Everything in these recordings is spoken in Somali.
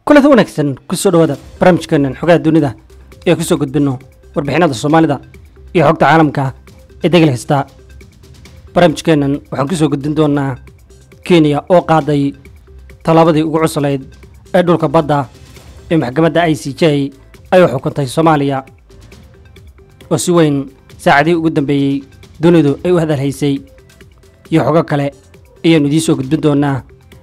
kulada wanaagsan kusoo dhawaada barnaamijkeenan xogaha dunida ee kusoo gudbinno warbixinada soomaalida iyo xogta caalamka ee degel kasta barnaamijkeennan waxaan kusoo gudbin doonaa kenya oo qaaday tallaabadii ugu cuslayd ee dhulka badda ee maxkamadda i c j ay u xukuntay soomaaliya oo si weyn saacadihii ugu dambeeyey dunidu ay u hadalhaysay iyo xogo kale ayaannu idiin soo gudbin doonaa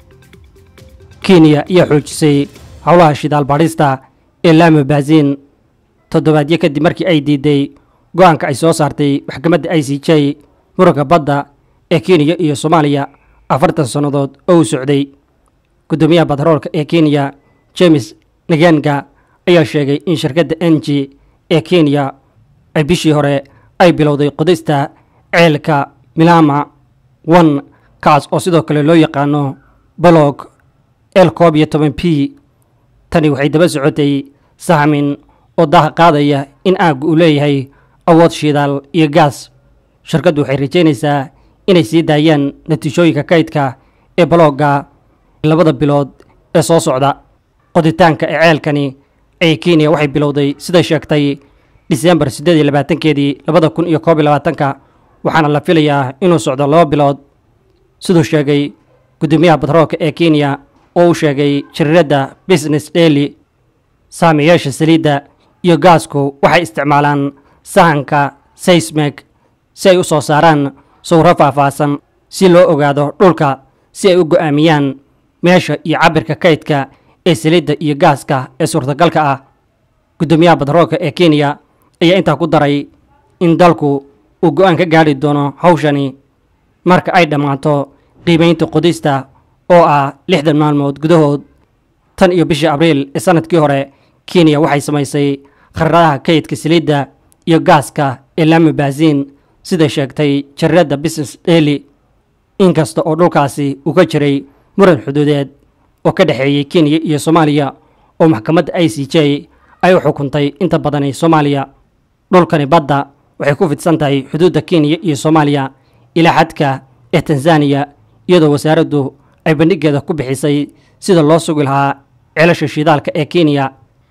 kenya ayaa xoojisay howlaha shidaal baadhista ee laama baaziin toddobaadyo kadib markii ay diiday go'aanka ay soo saartay maxkamadda i c j muranka badda ee kenya iyo soomaaliya afartan sannadood oo u socday guddoomiyaha batroolka ee kenya james naganga ayaa sheegay in shirkadda n g ee kenya ay bishii hore ay bilowday qodista ceelka milama one kaas oo sidoo kale loo yaqaano bolog el koob iyo toban p tani waxay daba socotay sahmin oo daaha qaadaya in aaggu uu leeyahay awood shidaal iyo gaas shirkaddu waxay rajaynaysaa inay sii daayaan natiijooyinka kaydka ee balooga labada bilood ee soo socda qoditaanka ee ceelkani ee kenya waxay bilowday siday sheegtay disembar siddeed iyo labaatankeedii labada kun iyo koob iyo labaatanka waxaana la filayaa inuu socdo laba bilood siduu sheegay guddoomiyaha batroolka ee kenya oo uu sheegay jariiradda business daily saamiyaasha saliidda iyo gaasku waxay isticmaalaan sahanka seismeg si ay u soo saaraan sawro faahfaahsan si loo ogaado dhulka si ay u go'aamiyaan meesha iyo cabirka kaydka ee saliidda iyo gaaska ee suurtagalka ah guddoomiyaha batroolka ee kenya ayaa intaa ku daray in dalku uu go'aan ka gaadhi doono hawshani marka ay dhammaato qiimaynta qodista oo ah lixdan maalmood gudahood tan iyo bishii abriil ee sanadkii hore kenya waxay samaysay kharadaha kaydka saliidda iyo gaaska ee laama baaziin siday sheegtay jariiradda business daily inkasta oo dhulkaasi uu ka jiray muran xuduudeed oo ka dhexeeyey kenya iyo soomaaliya oo maxkamadda i c j ay u xukuntay inta badani soomaaliya dhulkani badda waxay ku fidsan tahay xuduudda kenya iyo soomaaliya ilaa xadka ee tanzaniya iyadoo wasaaraddu ay bandhigeeda ku bixisay sida loo sugi lahaa ceelasha shidaalka ee kenya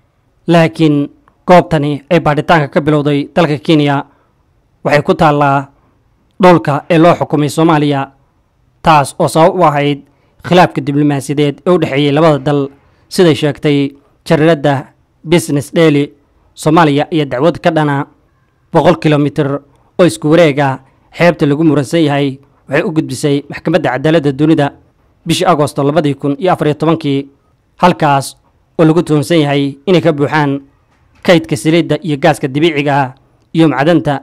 laakiin goobtani ay baadhitaanka ka bilowday dalka kenya waxay ku taallaa dhulka ee loo xukumay soomaaliya taas oo sabab u ahayd khilaafka diblomaasiyadeed ee u dhexeeyey labada dal siday sheegtay jariiradda business daily soomaaliya iyo dacwad ka dhana boqol kilomitir oo isku wareega xeebta lagu muransan yahay waxay u gudbisay maxkamadda cadaaladda dunida bishii agosto labadii kun iyo afariyo tobankii halkaas oo lagu tuhunsan yahay inay ka buuxaan kaydka saliidda iyo gaaska dabiiciga ah iyo macdanta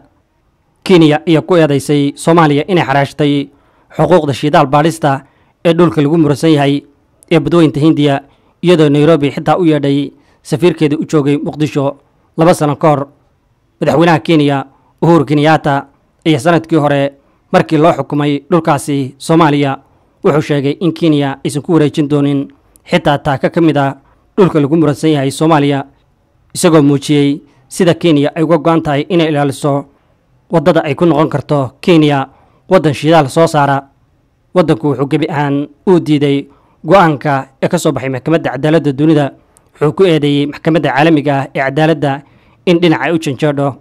kenya ayaa ku eedaysay soomaaliya inay xaraashtay xuquuqda shidaal baadhista ee dhulka lagu muransan yahay ee badweynta hindiya iyadoo nairobi xitaa u yeedhay safiirkeeda u joogay muqdisho laba sano ka hor madaxweynaha kenya uhuru kenyaata ayaa sanadkii hore markii loo xukumay dhulkaasi soomaaliya wuxuu sheegay in kenya aysan ku wareejin doonin xitaa taaka ka mid a dhulka lagu muransan yahay soomaaliya isagoo muujiyey sida kenya ay uga go'an tahay inay ilaaliso waddada ay ku noqon karto kenya waddan shidaal soo saara waddanku wuxuu gebi ahaan uu diiday go'aanka ee ka soo baxay maxkamadda cadaaladda dunida wuxuu ku eedeeyey maxkamadda caalamiga ah ee cadaaladda in dhinac ay u janjeedho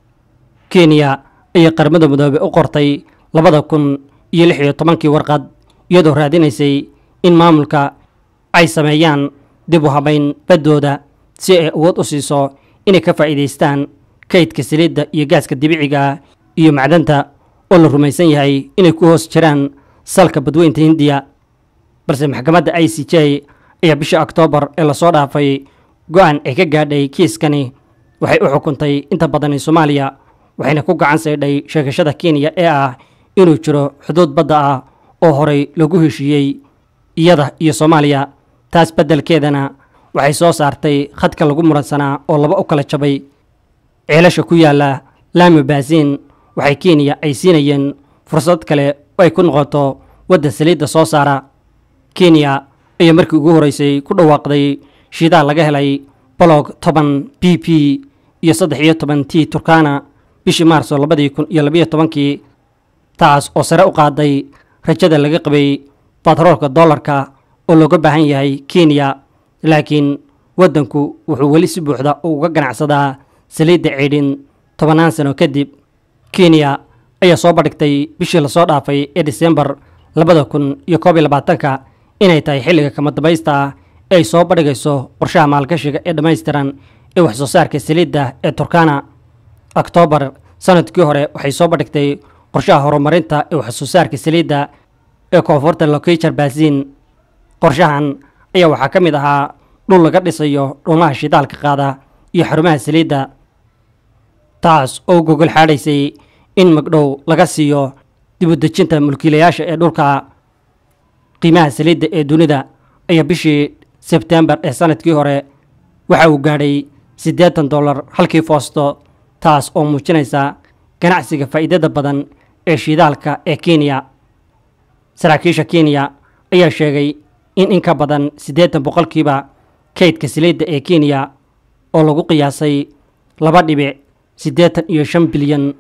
kenya ayay qaramada midoobe u qortay labada kun iyo lix iyo tobankii warqad iyadoo raadinaysay in maamulka ay sameeyaan dib u habayn baddooda si ay awood u siiso inay ka faa'iidaystaan kaydka saliidda iyo gaaska dabiiciga iyo macdanta oo la rumaysan yahay inay ku hoos jiraan salka badweynta hindiya balse maxkamadda i c j ayaa bishii oktoobar ee lasoo dhaafay go'aan ay ka gaadhay kiiskani waxay u xukuntay inta badani soomaaliya waxayna ku gacan saydhay sheegashada kenya ee ah inuu jiro xuduud badda ah oo horay lagu heshiiyey iyada iyo soomaaliya taas beddelkeedana waxay soo saartay khadka lagu muransanaa oo laba u kala jabay ceelasha ku yaalla laama baaziin waxay kenya ay siinayeen fursad kale oo ay ku noqoto wadda saliidda soo saara kenya ayaa markii ugu horreysay ku dhawaaqday shidaal laga helay bolog toban b p iyo saddex iyo toban t turkana bishii maarso labadii kun iyo labiyo tobankii taas oo sare u qaaday rajada laga qabay batroolka dollarka oo looga baahan yahay kenya laakiin waddanku wuxuu weli si buuxda uga ganacsadaa saliidda ceydhin tobannaan sano kadib kenya ayaa soo bandhigtay bishii lasoo dhaafay ee disembar labada kun iyo koob iyo labaatanka inay tahay xilliga kama dambaysta ah ee ay soo bandhigayso qorshaha maalgashiga ee dhammaystiran ee wax soo saarka saliidda ee turkana oktoobar sanadkii hore waxay soo bandhigtay qorshaha horumarinta ee wax soo saarka saliidda ee koonfurta lokijar baasiin qorshahan ayaa waxaa ka mid ahaa dhul laga dhisayo dhuumaha shidaalka qaada iyo xarumaha saliidda taas oo gogol xaadhaysay in magdhow laga siiyo dibudejinta mulkiilayaasha ee dhulka qiimaha saliidda ee dunida ayaa bishii sebtembar ee sanadkii hore waxa uu gaadhay siddeetan dollar halkii foosto taas oo muujinaysa ganacsiga faa'iidada badan ee shidaalka ee kenya saraakiisha kenya ayaa sheegay in in ka badan siddeetan boqolkiiba kaydka saliidda ee kenya oo lagu qiyaasay laba dhibic siddeetan iyo shan bilyan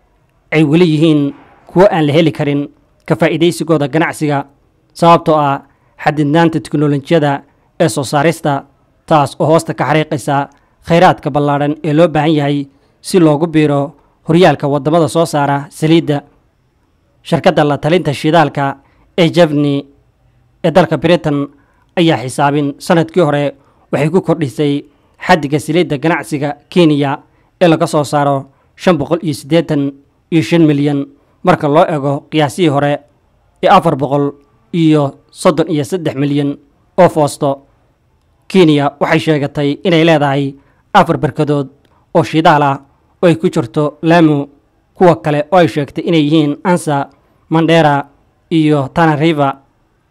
ay weli yihiin kuwo aan la heli karin ka faa'iidaysigooda ganacsiga sababtoo ah xadidnaanta teknolojiyada ee soo saarista taas oo hoosta ka xariiqaysa khayraadka ballaadhan ee loo baahan yahay si loogu biiro horyaalka waddamada soo saara saliidda shirkadda la talinta shidaalka ee jevni ee dalka britain ayaa xisaabin sanadkii hore waxay ku kordhisay xaddiga saliidda ganacsiga kenya ee laga soo saaro shan boqol iyo siddeetan iyo shan milyan marka loo ego qiyaasihii hore ee afar boqol iyo soddon iyo saddex milyan oo foosto kenya waxay sheegatay inay leedahay afar barkadood oo shidaal ah oo ay ku jirto lamu kuwa kale oo ay sheegtay inay yihiin ansa mandera iyo tanariva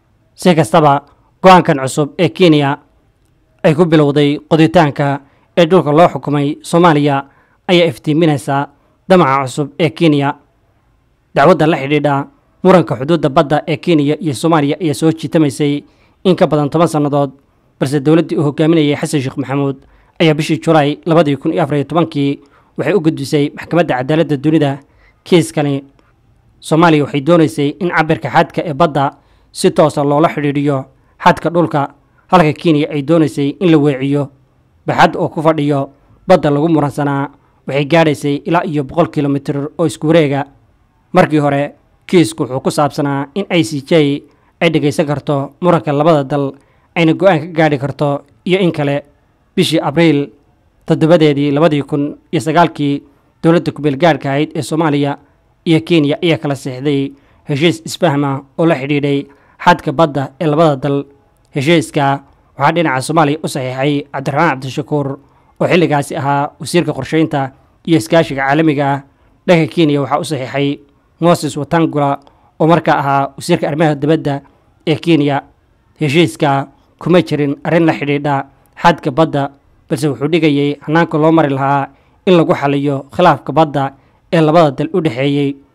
si kastaba go-aankan cusub ee kenya ay ku bilowday qoditaanka ee dhulka loo xukumay soomaaliya ayaa iftiiminaysa damaca cusub ee kenya dacwadda la xidhiidha muranka xuduudda badda ee kenya iyo soomaaliya ayaa soo jiitamaysay in ka badan toban sannadood balse dowladdii uu hogaaminayay xasan sheekh maxamuud ayaa bishii julaay labadii kun iyo afariyo tobankii waxay u gudbisay maxkamadda cadaaladda dunida kiiskani soomaaliya waxay doonaysay in cabirka xadka ee badda si toosa loola xidhiidhiyo xadka dhulka halka kenya ay doonaysay in la weeciyo baxad oo ku fadhiyo badda lagu muransanaa waxay gaadhaysay ilaa iyo boqol kilomitir oo isku wareega markii hore kiisku wuxuu ku saabsanaa in i c j ay dhegaysan karto muranka labada dal ayna go-aan ka gaadhi karto iyo in kale bishii abriil toddobadeedii labadii kun iyo sagaalkii dowladda kubeelgaadhka ahayd ee soomaaliya iyo kenya ayaa kala seexday heshiis isfahma oo la xidhiidhay xadka badda ee labada dal heshiiska waxaa dhinaca soomaaliya u saxiixay cabdiraxmaan cabdishakuur oo xilligaasi ahaa wasiirka qorsheynta iyo iskaashiga caalamiga ah dhanka kenya waxaa u saxiixay moses watangula oo markaa ahaa wasiirka arrimaha dibadda ee kenya heshiiska kuma jirin arrin la xidhiidha xadka badda balse wuxuu dhigayay hanaanka loo mari lahaa in lagu xaliyo khilaafka badda ee labada dal u dhexeeyey